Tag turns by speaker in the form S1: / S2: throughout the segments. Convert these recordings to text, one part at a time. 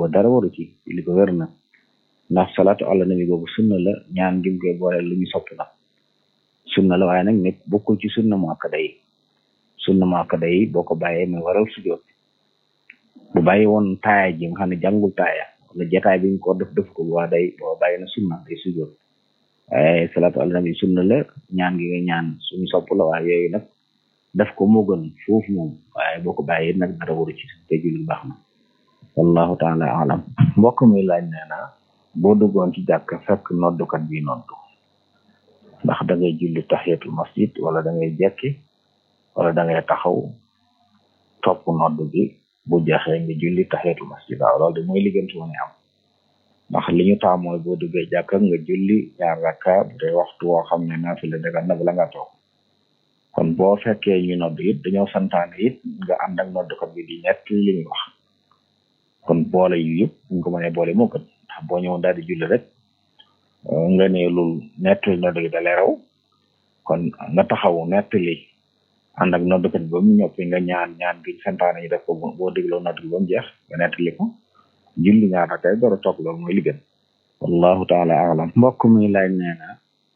S1: booba dara waru ci li ko wér na ndax salaatu ala nabi boobu sunna la ñaan gi mu koy boole lu ñu sopp la sunna la waaye nag nekk bokkul ci sunna mu akkada yi sunna mu akkada yi boo ko bàyyee muy waral sujjoot bu bàyyi woon taaya ji nga xam ne jàngul taaya wala jataay bi ñu ko def def ko bu waa day boo bàyyi na sunna day sujjoot waaye salaatu ala nabi sunna la ñaan gi nga ñaan suñu sopp la waaye yooyu nag def ko moo gën foofu moom waaye boo ko bàyyee nag dara waru ci te julli baax na wallahu taala alam mbokk mi laaj nee na boo duggoon ci jàkk fekk noddukat bi noddu ndax da ngay julli tahiyatul masjid wala da ngay jekki wala da ngay taxaw topp noddu bi bu jeexee nga julli tahiyatul masjid waaw loolu de mooy liggéentu mu ne am ndax li ñu taam mooy boo duggee jàkk nga julli ñaar rakka bu dee waxtu woo xam ne naafila daga na bala nga toog kon boo fekkee ñu nodd it dañoo santaane it nga ànd ak noddukat bi di ñett li ñu wax kon boole yu yëpp ñu ko mënee boole moo gën ndax boo ñëwoon daal di julli rek nga ne lul nettali nodd gi dalee raw kon nga taxaw nettali ànd ak noddukat bi ba mu ñoppi nga ñaan ñaan gi santaane ñu def ko boo dégloo nodd gi ba mu jeex nga nettali ko julli ñaar rakay door a toog loolu mooy li gën wallahu taala alam mbokk mi laaj nee na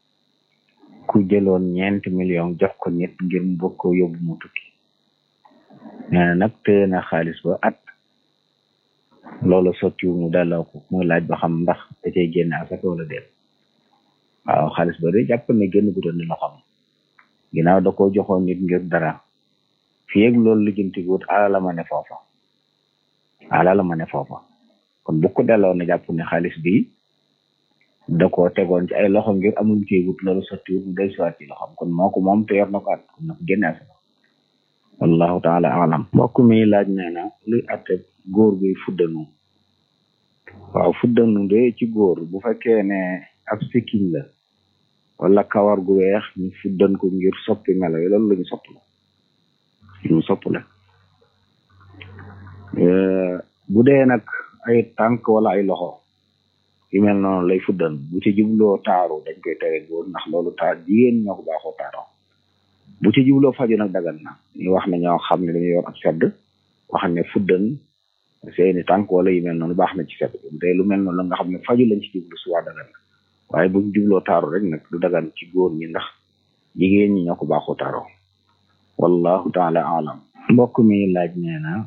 S1: ku jëloon ñeenti million jox ko nit ngir mu bëgg ko yóbbu mu tukki nee na nag téye na xaalis ba at loolu sottiwu mu delloo ko muy laaj ba xam ndax da cay génne asaka wala déet waaw xaalis ba de jàpp ne génn gu doon ni loxam ginnaaw da ko joxoon nit ngir dara fii ak loolu lijjanti wut ala la ma ne foofa ala la ma ne foofa kon bu ko delloo na jàpp ne xaalis bi da ko tegoon ci ay loxo ngir amul ci wut loolu sottiwut mu del siwaat ci loxam kon moo ko moom te yor na ko at kon na ko génne asaka wallahu taala alam mbokk mi laaj nee na luy atte góor guy fuddanu waaw fuddanu de ci góor bu fekkee ne ab sikkiñ la wala kawar gu weex ñu fuddan ko ngir soppi melo yi loolu la ñu sopp la lu sopp la bu dee nag ay tànk wala ay loxo yu mel noonu lay fuddan bu ci jubloo taaru dañ koy tere góor ndax loolu taar jigéen ñoo ko baaxoo taaroo bu ci jubloo faju nag dagan na ñu wax ne ñoo xam ne dañuy yor ak sedd wax ne fuddan seeni tànk wala yu mel noonu baax na ci sedd bu dee lu mel noonu la nga xam ne faju lañ ci jublu suwaa dagan na waaye buñ jubloo taaru rek nag du dagan ci góor ñi ndax jigéen ñi ñoo ko baaxoo taaroo wallahu taala alam mbokk mi laaj nee na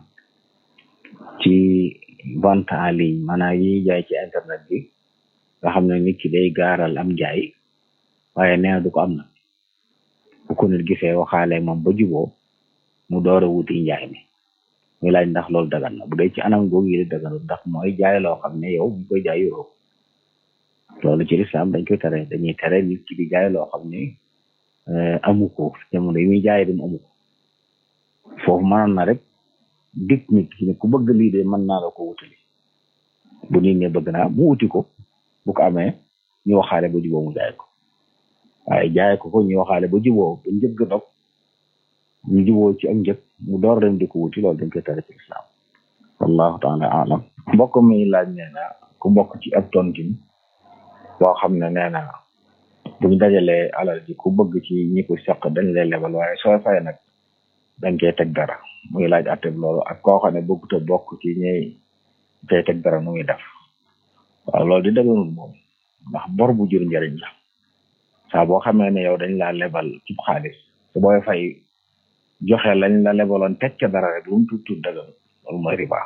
S1: ci vente en ligne maanaam yi jaay ci internet bi nga xam ne nit ki day gaaral am jaay waaye nee na du ko am na bu ko nit gisee waxaale moom ba juboo mu door a wuti njaay mi muy laaj ndax loolu dagan na bu dee ci anam googu yi daganul ndax mooy jaay loo xam ne yow bu koy jaay yoroo loolu ci lislaam dañ koy tere dañuy tere nit ki di jaay loo xam ne amu ko jamono yi muy jaay dem amu ko foofu mënoon na rek dig nit ki ne ku bëgg lii de mën naa la ko wutali bu nit ne bëgg naa mu wuti ko bu ko amee ñu waxaale ba juboo mu jaay ko waaye jaay ko ko ñu waxaale ba juboo ba njëgg dog ñu juboo ci ak njëg mu door dem di ko wuti loolu dañ koy tere ci lislaam wallahu taala alam mbokk mi laaj nee na ku bokk ci ab tontin boo xam ne nee na buñ dajalee alal ji ku bëgg ci ñi ko seq dañ lay lebal waaye soo fay nag dañ koy teg dara muy laaj atteb loolu ak koo xam ne bëggut a bokk ci ñey koy teg dara nu muy def waaw loolu di dëgganul moom ndax bor bu jur njëriñ la saa boo xamee ne yow dañ laa lebal ci xaalis su booy fay joxe lañ la lebaloon teg ca dara rek lu mu tuut tuut dëgganul loolu mooy riba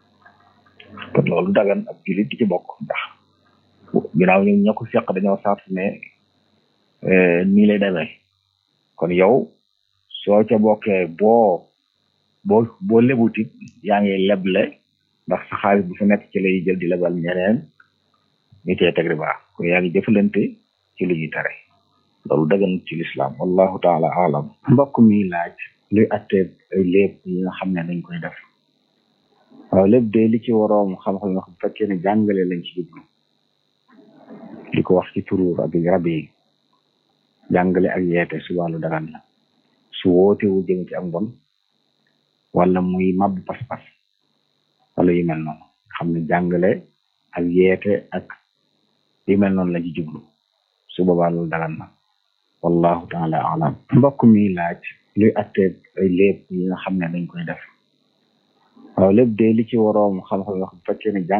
S1: kon loolu dagan ab julit di ci bokk ndax ginnaaw ñu ña ko seq dañoo sart ne nii lay demee kon yow soo ca bokkee boo boo boo lebutit yaa ngi leble ndax sa xaalis bu fa nekk ci lay jël di lebal ñeneen ñu tee teg riba kon yaa ngi jëfalante ci lu ñuy tere loolu dagan ci lislaam wallahu taala alam mbokk mi laaj luy attee ay léeb yi nga xam ne dañ koy def waaw lépp de li ci waroom xam-xam nga xam fekkee ne jàngale lañ ci jublu di ko wax ci turuur ak rab yi jàngale ak yeete su wàllu dagan la su woote wu jëm ci am bon wala muy mab pas-pas wala yu mel noonu xam ne jàngale ak yeete ak yu mel noonu la ci jublu su boobaa loolu dagan na wallahu taala alam mbokk mi laaj luy attee ay léeb yi nga xam ne dañ koy def waaw lépp de li ci waroom xam-xam nga xam fekkee ne